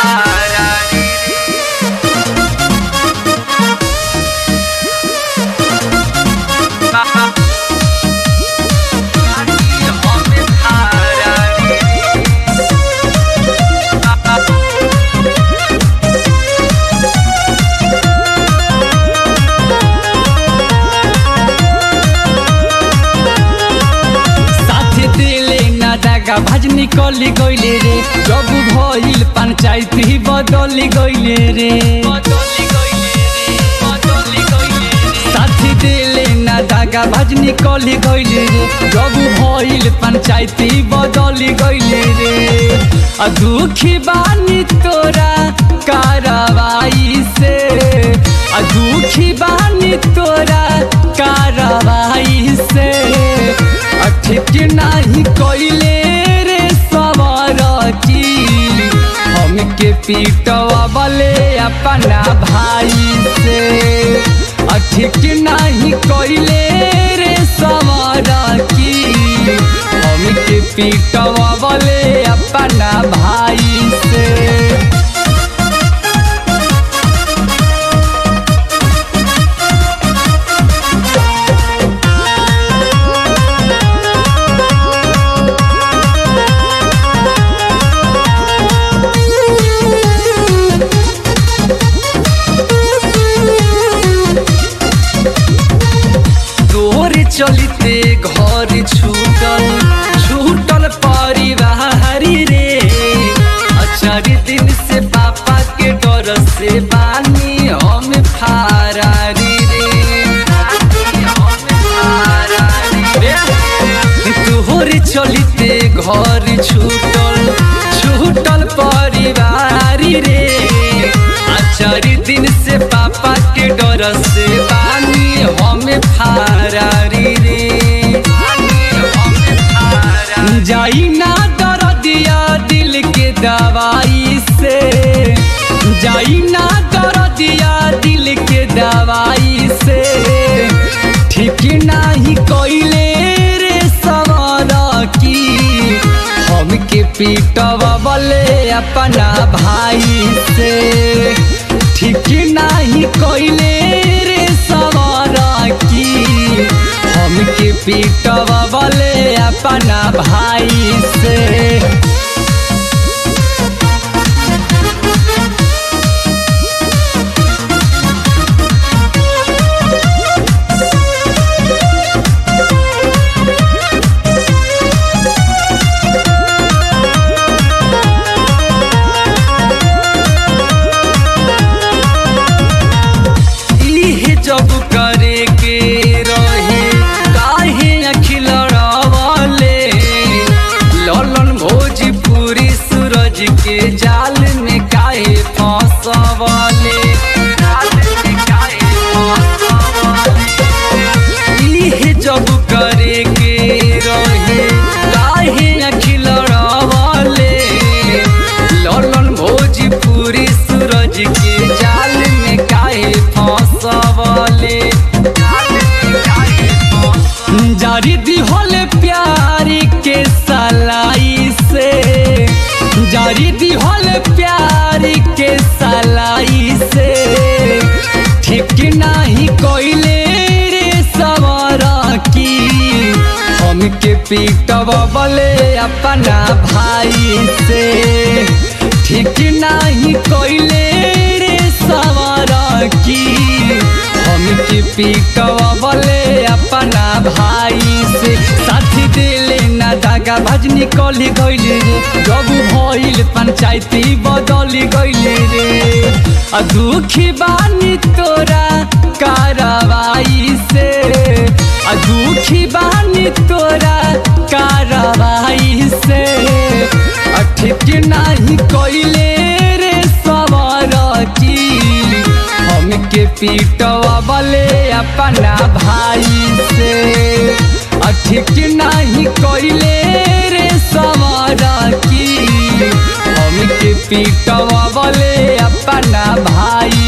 फारा रे हमें फारा रे साथे दिले ना दागा भाज निकली गइले रे जब भइल पंचायत ही बदली गइले रे बदली गइले रे बदली गइले रे साथी दिले ना दागा भाज निकली गइले रे जब भइल पंचायत ही बदली गइले रे आ दुखी बानी तोरा कारवाई से आ दुखी बानी तोरा कारवाई से आ ठीक नाही कइले रे सवार की हमके पीटवा बले अपना भाई से आ ठीक नाही कइले रे सवार की हमके पीटवा बले अपना भाई से तोर चलते घर छूटल छूटल परिवार रे अचार दिन से पापा के डर से बानी हम फारारी रे हम फारारी रे तोहर चलते घर छूटल छूटल परिवार रे आचार दिन से पापा के डर से बानी हम फारारी रे जाई ना दर दिया दिल के दवाई से जाई ना दर दिया दिल के दवाई से ठीक नाही कइले रे सवार की हमके पीटवा बले अपना भाई से ठीक नाही कइले रे सवार की हमके पीटवा बले अपना भाई से इहे जब करे के रहे काहे अखिल रवले ललन भोजपुरी सूरज के जाल में काहे फंसवले जाल में काहे फंसवले इहे जब करे के रहे काहे अखिल रवले ललन भोजपुरी सूरज के जाल में काहे फंसवले जारी दिहल प्यार के सलाई से जारी दिहल प्यार के सलाई से ठीक नाही कोइले रे सवारा की हमके पीटवा बले अपना भाई से ठीक नाही कोइले रे सवारा की हमके पीटवा बले अपना भाई से साथी दिले ना दागा भज निकली गइले रे जब भइल पंचायती बदली गइले रे आ दुखी बानी तोरा कारवाई से आ दुखी बानी तोरा कारवाई से आ ठीक नाही कइले रे सवार की हमके पीटवा बले अपना भाई से आ ठीक नाही कइले रे सवार की हमके पीटवा बले अपना भाई